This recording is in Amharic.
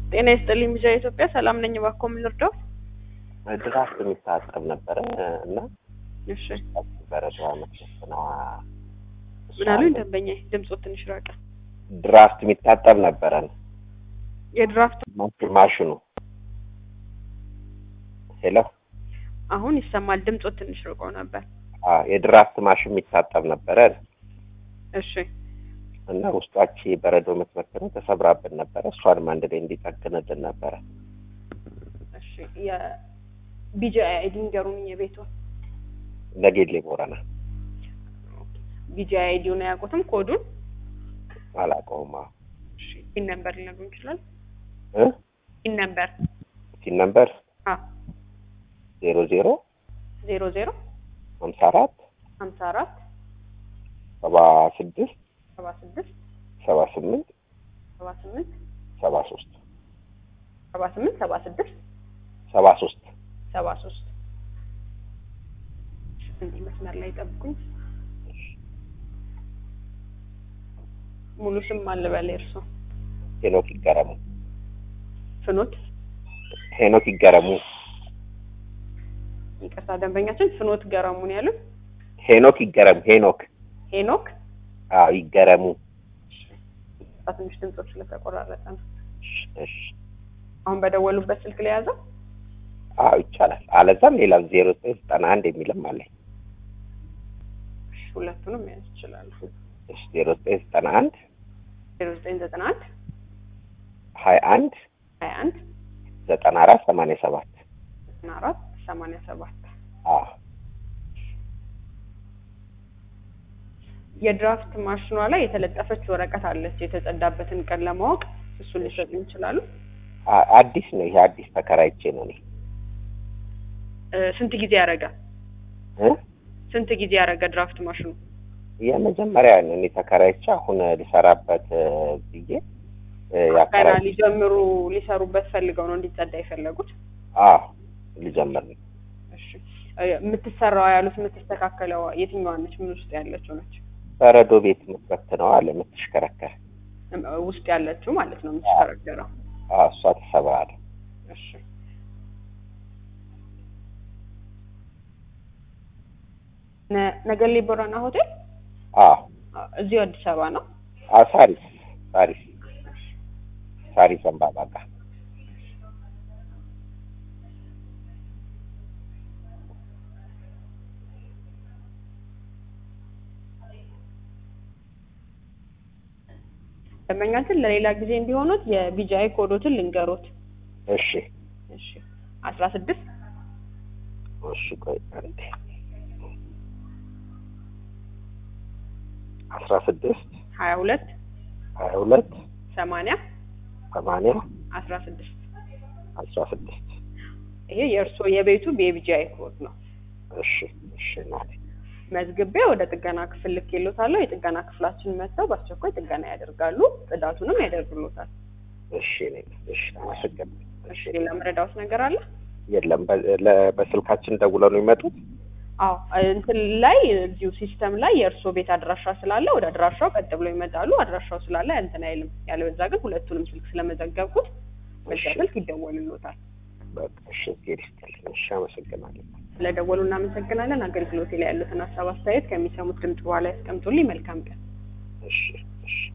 ጤና ይስጥልኝ ቢጃ ኢትዮጵያ ሰላም ነኝ። እባክዎ ምን ልርዳው? ድራፍት የሚታጠብ ነበረ እና እሺ በረዶ መሸፍና ምን አሉኝ? ደንበኛ ድምፆ ትንሽ ራቀ። ድራፍት የሚታጠብ ነበረን የድራፍት ማሽኑ ሄሎ አሁን ይሰማል። ድምፆ ትንሽ ርቆ ነበር። አ የድራፍት ማሽን የሚታጠብ ነበረ እሺ እና ውስጧች በረዶ የምትመክነው ተሰብራብን ነበረ። እሷንም አንድ ላይ እንዲጠግንልን ነበረ። እሺ የቢጃ አይዲ ንገሩኝ። የቤቱ ለጌሌ ቦረና ቢጃ አይዲውን አያውቁትም? ኮዱን አላውቀውም። አዎ እሺ ፒን ነምበር ሊነግሩን ይችላል? እ ፒን ነምበር ሲን ነምበር አ ዜሮ ዜሮ ዜሮ ዜሮ ሀምሳ አራት ሀምሳ አራት ሰባ ስድስት ሰባ ስድስት ሰባ ስምንት ሰባ ስምንት ሰባ ሶስት ሰባ ስምንት ሰባ ስድስት ሰባ ሶስት ሰባ ሶስት እንዲህ መስመር ላይ ጠብቁኝ። ሙሉ ስም ማን ልበል? የእርሶ ሄኖክ ይገረሙ ፍኖት ሄኖክ ይገረሙ ይቅርታ ደንበኛችን ፍኖት ገረሙን ያሉት ሄኖክ ይገረሙ ሄኖክ ሄኖክ አዎ ይገረሙ ትንሽ ድምፆች ስለተቆራረጠ ነው። እሺ አሁን በደወሉበት ስልክ ላይ ያዘው። አዎ ይቻላል። አለዛም ሌላ ዜሮ ዘጠኝ ዘጠና አንድ የሚልም አለኝ። እሺ ሁለቱንም መያዝ ይችላሉ። እሺ ዜሮ ዘጠኝ ዘጠና አንድ ዜሮ ዘጠኝ ዘጠና አንድ ሀያ አንድ ሀያ አንድ ዘጠና አራት ሰማንያ ሰባት ዘጠና አራት ሰማንያ ሰባት አዎ የድራፍት ማሽኗ ላይ የተለጠፈች ወረቀት አለች የተጸዳበትን ቀን ለማወቅ እሱን ሊሰጡ ይችላሉ። አ- አዲስ ነው ይሄ አዲስ ተከራይቼ ነው እኔ እ፣ ስንት ጊዜ ያደረገ እ ስንት ጊዜ ያደረገ ድራፍት ማሽኑ? የመጀመሪያ ነው እኔ ተከራይቼ አሁን ልሰራበት እ፣ ብዬ እ፣ ገና ያከራይ ሊጀምሩ ሊሰሩበት ፈልገው ነው እንዲጸዳ የፈለጉት። አዎ ልጀምር ነው እሺ እ፣ የምትሰራዋ ያሉት የምትስተካከለው የትኛዋ ነች? ምን ውስጥ ያለችው ነች? በረዶ ቤት የምትበትነው አለ የምትሽከረከር እም፣ ውስጥ ያለችው ማለት ነው የምትሽከረከረው። አዎ እሷ ተሰብራለ እሺ ነ- ነገሌ ቦረና ሆቴል አዎ አ፣ እዚሁ አዲስ አበባ ነው። አዎ ሳሪስ ሳሪስ ሳሪስ ዘንባባ ጋር ደንበኛችን ለሌላ ጊዜ እንዲሆኑት የቢጃይ ኮዶትን ልንገሮት። እሺ እሺ አስራ ስድስት እሺ ቆይ አንዴ አስራ ስድስት ሀያ ሁለት ሀያ ሁለት ሰማንያ ሰማንያ አስራ ስድስት አስራ ስድስት ይሄ የእርስዎ የቤቱ የቢጃይ ኮድ ነው። እሺ እሺ እናቴ መዝግቤ ወደ ጥገና ክፍል ልኬሎታለሁ። የጥገና ክፍላችን መጥተው በአስቸኳይ ጥገና ያደርጋሉ፣ ጽዳቱንም ያደርግሎታል። እሺ እኔ እሺ አመሰግናለሁ እሺ ሌላ መረዳዎት ነገር አለ? የለም በ- ለ- በስልካችን ደውለው ነው የሚመጡት አዎ እንትን ላይ እዚሁ ሲስተም ላይ የእርስዎ ቤት አድራሻ ስላለ ወደ አድራሻው ቀጥ ብሎ ይመጣሉ። አድራሻው ስላለ እንትን አይልም። ያለበዛ ግን ሁለቱንም ስልክ ስለመዘገብኩት በዚያ እሺ። ስልክ ይደወልሎታል። በቃ እሺ እግዜር ይስጥልኝ እሺ አመሰግናለሁ ስለደወሉ እናመሰግናለን። አገልግሎቴ ላይ ያሉትን ሀሳብ አስተያየት ከሚሰሙት ድምጽ በኋላ ያስቀምጡልኝ። መልካም ቀን። እሺ እሺ